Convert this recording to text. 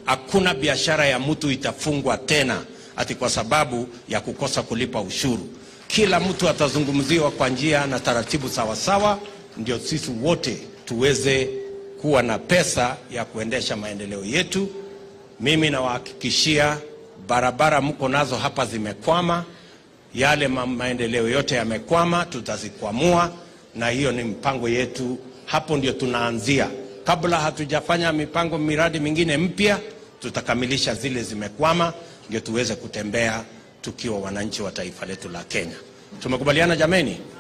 Hakuna biashara ya mtu itafungwa tena ati kwa sababu ya kukosa kulipa ushuru. Kila mtu atazungumziwa kwa njia na taratibu sawasawa, ndio sisi wote tuweze kuwa na pesa ya kuendesha maendeleo yetu. Mimi nawahakikishia barabara mko nazo hapa zimekwama, yale ma maendeleo yote yamekwama, tutazikwamua, na hiyo ni mpango yetu. Hapo ndio tunaanzia, kabla hatujafanya mipango miradi mingine mpya, tutakamilisha zile zimekwama, ndio tuweze kutembea tukiwa wananchi wa taifa letu la Kenya. Tumekubaliana jameni?